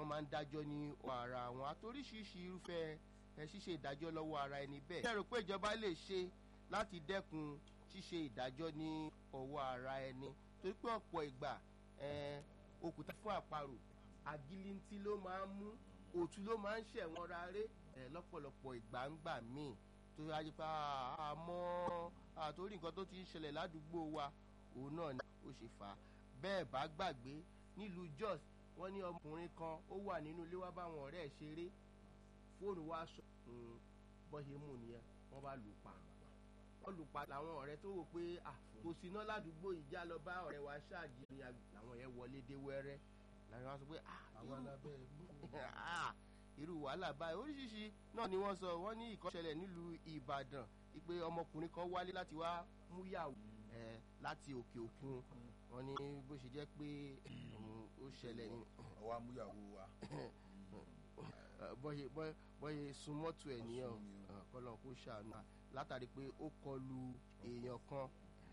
wọ́n máa ń dájọ́ ní ara wọn àtoríṣiríṣi irúfẹ́ ẹ ṣíṣe ìdájọ́ lọ́wọ́ ara ẹni bẹ́ẹ̀. ṣé ẹ rò pé ìjọba lè ṣe láti dẹ́kun ṣíṣe ìdájọ́ ní ọwọ́ ara ẹni torí pé ọ̀pọ̀ ìgbà òkúta fún àparò àgìlìntì ló máa ń mú òtún ló máa ń ṣẹ̀wọ̀n ráré lọ́pọ̀lọpọ̀ ìgbà ń gbà míì tó yájú pé àmọ́ àtórí nǹkan tó ti ń ṣẹlẹ̀ ládùúgbò wa òun náà ni ó ṣe fà á bẹ́ẹ̀ bá gbàgbé nílùú Jos wọ́n ní ọmọkùnrin kan ó wà nínú ilé wá báwọn ọ̀rẹ́ ẹ̀ ṣeré fóònù wa sọ bọ́ ṣe mú nìyẹn wọ́n bá lù pa wọ́n lù pa làwọn ọ̀rẹ́ tó wò pé kò sí iná ládùúgbò ìjà lọ bá ọ̀rẹ́ wa ṣáàjì ni làwọn yẹn wọlé dé wẹ́rẹ́ làwọn wa sọ pé irú wàhálà báyìí oríṣiríṣi náà ni wọ́n sọ wọ́n ní ìkọ́ṣẹlẹ̀ nílùú Ìbàdàn pé ọmọkùnrin kan wálé láti wá múyàwó láti òkè òkun wọ́n ní bó ṣe jẹ́ pé ó ṣẹlẹ̀ ní. ọwọ́ amúyàwó wa. bọ́yẹ sun mọ́tò ẹ̀ nìyẹn kọ́lọ́n kó ṣàánú látàrí pé ó kọlu èèyàn kan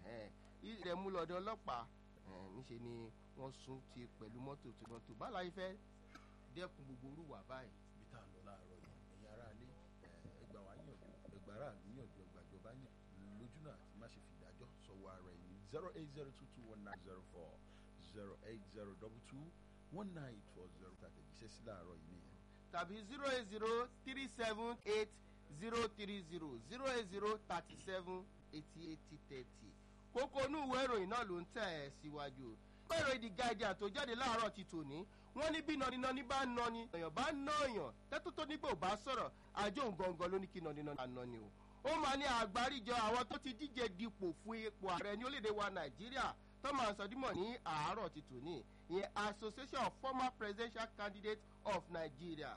ilẹ̀ mú lọ́dọ̀ ọlọ́pàá níṣẹ́ ni wọ́n sún ti pẹ̀lú mọ́tò tó mọ́tò báwo la yẹ fẹ́ dẹ́kun gbogbo orúwà báyìí. ibi tá a lọ láàárọ̀ yìí ẹ̀yin ará ilé ẹgbà wá yànjú ẹgbà ará níyànjú ẹgbà ìjọba yàn lójúnà àti má ṣe fìdájọ́ sọ̀wọ́ ara ẹ̀yìn zero eight zero two two one nine zero four zero eight zero double two one nine four zero tàtẹ̀jíṣẹ́ sí láàárọ̀ yìí nìyẹn. tàbí zero eight zero three seven eight zero three zero zero eight zero thirty seven eighty eighty thirty kókó inú ìwé ìròyìn náà ló ń tẹ̀ ẹ́ síwájú ìwé ìròyìn The Guardian tó jáde láàárọ̀ ti tòní wọ́n ní bí nọ́nínọ́ní bá ń nọ́ni èèyàn bá ń ná èèyàn tẹ́tù tó nígbà ò bá sọ̀rọ̀ àjọ òǹgangan ló ní kí nọ́nínọ́ní bá nọ́ni o ó máa ní àgbáríjọ àwọn tó ti díje dipò fún ipò ààrẹ ní orílẹ̀-èdè wa Nàìjíríà tó máa sọ dímọ̀ ní àárọ̀ ti tòní ìyẹn Association of Former Presidential Candidates of Nigeria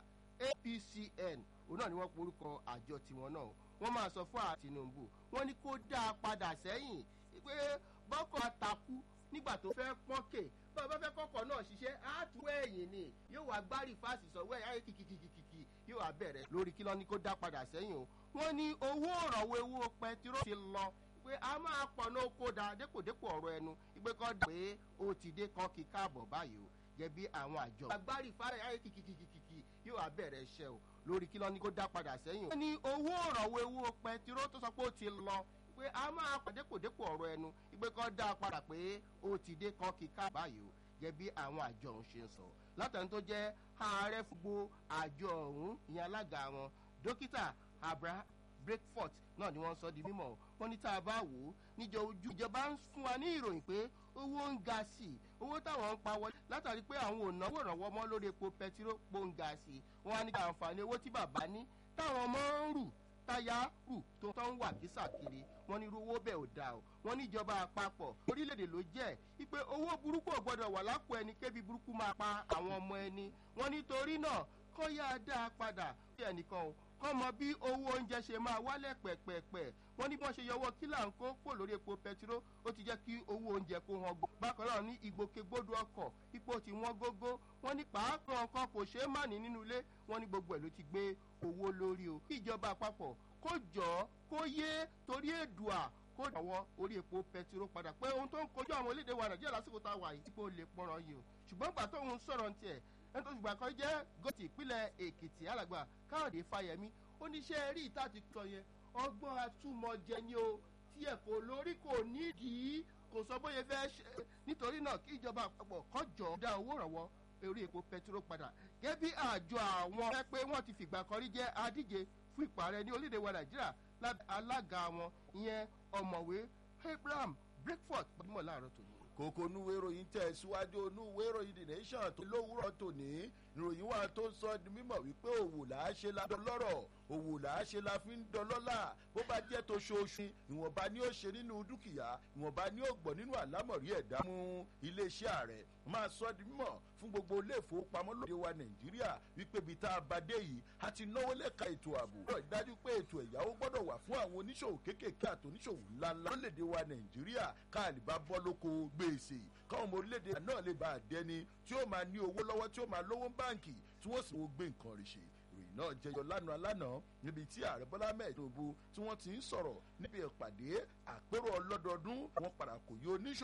APCN òun náà ni wọ́n porúkọ àjọ tiwọn náà wọ́n máa sọ fún Tinubu wọ́n ní kó dáa padà sẹ́yìn pé bọ́kọ̀ àtàkù nígbà tó fẹ́ pọ́nkè bá a bá fẹ́ kọ́kọ́ náà ṣiṣẹ́ á tú ẹ̀yìn ni yóò wá gbárí fásitì sọ̀wọ́ ẹ̀ ayé kìkìkìkìkì yóò wá bẹ̀rẹ̀ lórí kí lọ́ni kó dá padà sẹ́yìn o wọ́n ní owó ìrànwọ́ ewu pẹtiró ti lọ pé a máa pọ̀ ní oko da dépòdépò ọ̀rọ̀ ẹnu ìgbé kan dà pé ó ti dé kan kí káàbọ̀ báyìí o jẹ́ bí àwọn àjọ. agbárí fárẹ̀ ayé kìkìkìkìkì yóò wá bẹ̀rẹ̀ iṣẹ́ o lórí kí lọ́ni kó dá padà sẹ́yìn o. wọ́n ní owó ìrànwọ́ ewu pẹtiró tó sọ pé ó ti lọ pé a máa pàdépòdépò ọ̀rọ̀ ẹnu ìgbé kan dá padà pé ó ti dé kan kí káàbọ̀ báyìí o gẹ́gẹ́ bí àwọn àjọ ọ̀hún ṣe ń sọ látàrí tó jẹ́ ààrẹ fúgbó àjọ ọ̀hún ìyẹn alága wọn dókítà Abraham Breakfast náà ni wọ́n sọ di mímọ̀ wọ́n ní tá a bá wò ó níjọ ojú ìjọba ń fún wa ní ìròyìn pé owó ń ga sí i owó táwọn ń pa wọlé látàrí pé àwọn ò náwó ìrànwọ́ mọ́ lórí epo pẹtiró pò ń ga sí i wọ́n á ní ká àǹfààní owó tí bàbá ní táwọn ọmọ ń rù táyà rù tó tán wà kísàkiri wọ́n ní irú owó bẹ́ẹ̀ ò dáa o wọ́n ní ìjọba àpapọ̀ orílẹ̀-èdè ló jẹ́ wípé owó burúkú ò gbọ́dọ̀ wà lápò ẹni kébi burúkú máa pa àwọn ọmọ ẹni wọ́n nítorí náà kọ́ yá dáa padà sí ẹnìkan o kọ́ mọ bí owó oúnjẹ ṣe máa wálẹ̀ pẹ̀pẹ̀pẹ̀ wọ́n ní bí wọ́n ṣe yọwọ́ kílà ń kó kó lórí epo pẹtiró ó ti jẹ́ kí owó oúnjẹ kó hàn gbó. bákan náà ní ìgbòkègbodò ọkọ̀ ipò tí wọ́n gógó wọ́n ní pàápàá nǹkan kò ṣeé má ní nínú ilé wọ́n ní gbogbo ẹ̀ ló ti gbé owó lórí o. kí ìjọba àpapọ̀ kó jọ kó yé torí èdùà kó dọ̀wọ́ orí epo pẹtiró padà pé ohun tó ń kojú àwọn orílẹ̀-èdè wa nàìjíríà lásìkò tá a wà yìí tí kò lè pọ̀rọ̀ yìí o ṣùgbọ́n gbà tóun sọ̀rọ̀ ní tiẹ̀ ẹni tó ṣùgbọ́n kan jẹ́ gòtì ìpínlẹ̀ èkìtì alàgbà káyọ̀dé fáyẹmí oníṣẹ́ rí ìta ti sọ yẹn ọgbọ́n atúmọ̀jẹ ni o tí ẹ̀ kò lórí kò nídìí kò sọ bóyá fẹ́ ṣe nítorí náà kí ìjọba àpapọ̀ kọjọ dá owó ìrànwọ́ orí epo pẹtiró padà gẹ́gẹ́ bí àjọ àwọn ẹ pé wọ́n ti fìgbà kan rí jẹ́ adíje fún ipò ààrẹ ní orílẹ̀-èdè wa nàìjíríà lábẹ́ alága wọn ìyẹn ọ̀mọ̀wé abraham breakfast gbajúmọ̀ láàárọ̀ tòní kókó núwé ìròyìn tẹ̀ síwájú núwé ìròyìn the nation tó lówùrọ̀ tòní ìròyìn wa tó ń sọ di mímọ̀ wípé òwò là á ṣe la dọlọ́rọ̀ òwò là á ṣe la fi ń dọlọ́là bó bá jẹ́ tó ṣoṣù ìwọ̀nba ni ó ṣe nínú dúkìá ìwọ̀nba ni ó gbọ́ nínú àlámọ̀rí ẹ̀dá mú iléeṣẹ́ ààrẹ máa sọ di mímọ̀ fún gbogbo ilé ìfowópamọ́ lóde wa nàìjíríà wípé ibi tá a bá dé yìí a ti náwó lẹ́ka ètò ààbò rọ̀ dájú pé ètò ẹ̀yáwó gbọ́dọ̀ wà fún àwọn oníṣòwò kéékèèké àti oníṣòwò ńláńlá lóde wa nàìjíríà káàlì bá bọ́ lóko gbèsè káwọn ọmọ orílẹ̀-èdè náà lè bá a dẹni tí ó máa ní owó lọ́wọ́ tí ó máa lówó báǹkì tí wọ́n sì wọ́n gbé nǹkan rẹ̀ ṣe ìròyìn náà jẹyọ lánàá lánàá níbi tí ààrẹ bọ́lá mẹ́ẹ̀ tinubu tí wọ́n ti ń sọ̀rọ̀ níbi ìpàdé àpérò ọlọ́dọọdún wọn padà kò yí oníṣòwò